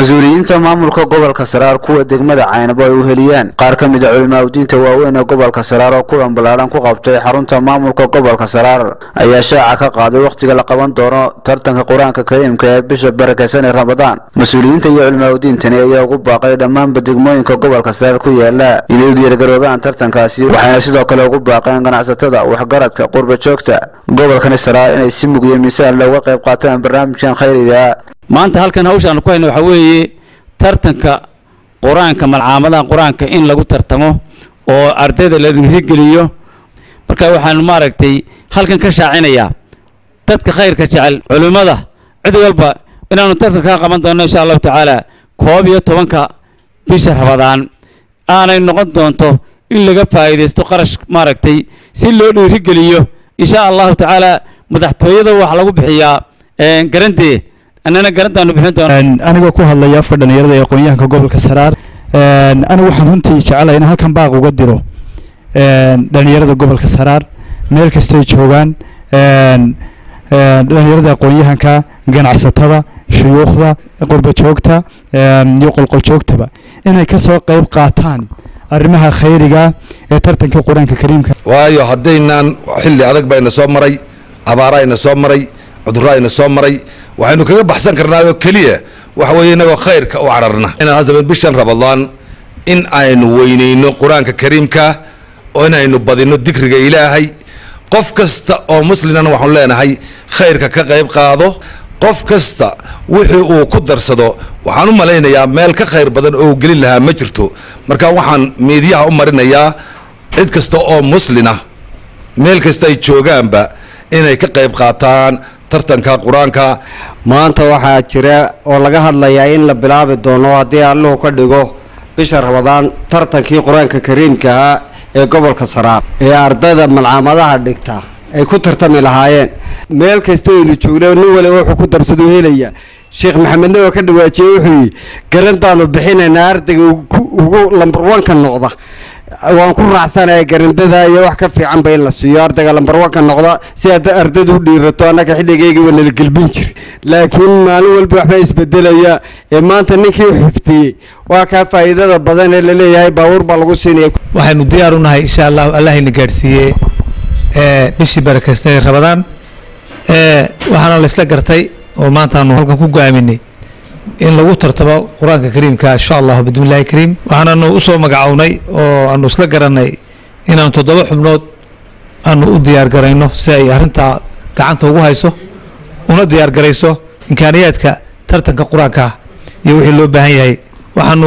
mas-uuliyiinta maamulka gobolka saraar kuwa degmada caynabo ay u heliyaan qaar ka mid a culimaadudiinta waaweyn ee gobolka saraar oo kulan ballaadhan ku qabtay xarunta maamulka gobolka saraar ayaa shaaca ka qaaday wakhtiga la qaban doono tartanka qur-aanka kariimka ee bisha barakeysan ee ramadaan mas-uuliyiinta iyo culimaadudiintani ayaa ugu baaqay dhammaanba degmooyinka gobolka saraar ku yaala inay u diyaargaroobaan tartankaasi waxayna sidoo kale ugu baaqeen ganacsatada waxgaradka qurba joogta gobolkani saraar inay si mug iyo miisaan looga qayb qaataan barnaamijkan khayriga maanta halkan hawshaan ku hayna waxaa weeye tartanka qur-aanka malcaamadaha qur-aanka in lagu tartamo oo ardayda la dhiirigeliyo marka waxaanu maaragtay halkan ka shaacinayaa dadka khayrka jecel culimmada cid walba inaanu tartankaa qaban doonno insha allahu tacaala koob iyo tobanka bisha rabadaan aanay noqon doonto in laga faa'iidaysto qarash maaragtay si loo dhiirigeliyo insha allahu tacaala madaxtooyada waxaa lagu bixiyaa garantee annana garantaanu bixin doona anigoo ku hadlaya afka dhalinyarada ee aqoon-yahanka gobolka saraar anigu waxaan runtii jecelahay in halkan baaq uga diro dhalinyarada gobolka saraar meel kastay joogaan dhalinyarada aqoon-yahanka ganacsatada shuyuukhda qurbajoogta iyo qolqoljoogtaba inay kasoo qeyb qaataan arrimaha khayriga ee tartankii qur-aanka kariimka waayo haddaynaan xilli adag bayna soo maray abaarayna soo maray cudurayna soo maray waxaynu kaga baxsan karnaayoo keliya waxa weeye inagoo khayrka u cararna inaan bishan ramadaan in aynu weyneyno qur-aanka kariimka oo inaynu badino dikriga ilaahay qof kasta oo muslimana waxaanu leenahay khayrka ka qayb qaado qof kasta wixii uu ku darsado waxaan u malaynayaa meel ka khayr badan oo gelin lahaa ma jirto marka waxaan miidyaha u marinayaa cid kasta oo muslina meel kasta ay joogaanba inay ka qayb qaataan tartanka qur-aanka maanta waxaa jira oo laga hadlayaa in la bilaabi doono haddii alluhu ka dhigo bisha ramadaan tartankii qur-aanka kariimkaha ee gobolka saraar ee ardayda malcaamadaha dhigta ay ku tartami lahaayeen meel kasta aynu joogna nin waliba wuxuu ku darsadu helaya sheekh maxamedna oo ka dhawaajiyey wuxuu yii garantaanu bixinaynaa ardayga ugu lambar wanka noqda waan ku raacsanaya garandada iyo wax ka fiicanba in la siiyo ardayga lambar wanka noqda si ardaydu u dhiirato annaga xilligaygiiba nala gelbin jir laakiin maalin walba waxbaa isbedelaya ee maanta ninkii u xiftiyey waa kaa faa'iidada badan ee laleeyahay baabuur baa lagu siinaya waxaynu diyaar u nahay insha allahu allahayna gaadhsiiyey bishii barakeysta rabadaan waxaana la isla gartay oo maantaanu halkan ku go-aaminay in lagu tartamo qur-aanka kariimka insha allahu bismillahi kariim waxaananu usoo magacownay oo aanu isla garanay inaanu toddoba xubnood aanu u diyaar garayno si ay arrintaa gacanta ugu hayso una diyaar garayso imkaaniyaadka tartanka qur-aanka iyo wixii loo baahan yahay waxaanu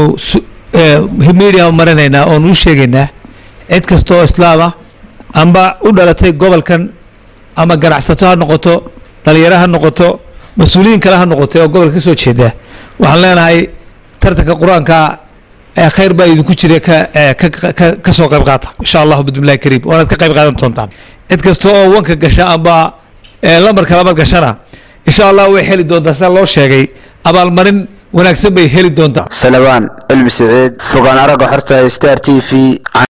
media marinaynaa oonu u sheegaynaa cid kasta oo islaama amba u dhalatay gobolkan ama ganacsato ha noqoto dhalinyaro ha noqoto mas-uuliyiin kale ha noqotay oo gobolka ka soo jeeda waxaan leenahay tartanka qur-aanka khayr baa idinku jira ka soo qayb qaata insha allahu bismillahi kariim waanaad ka qayb qaadan doontaan cid kasta oo wanka gasha amba lambarka labaad gashana insha allah way heli doontaa sida loo sheegay abaalmarin wanaagsan bay heli doontaa salabaan cilmi siciid fogaan aragga xorta star t v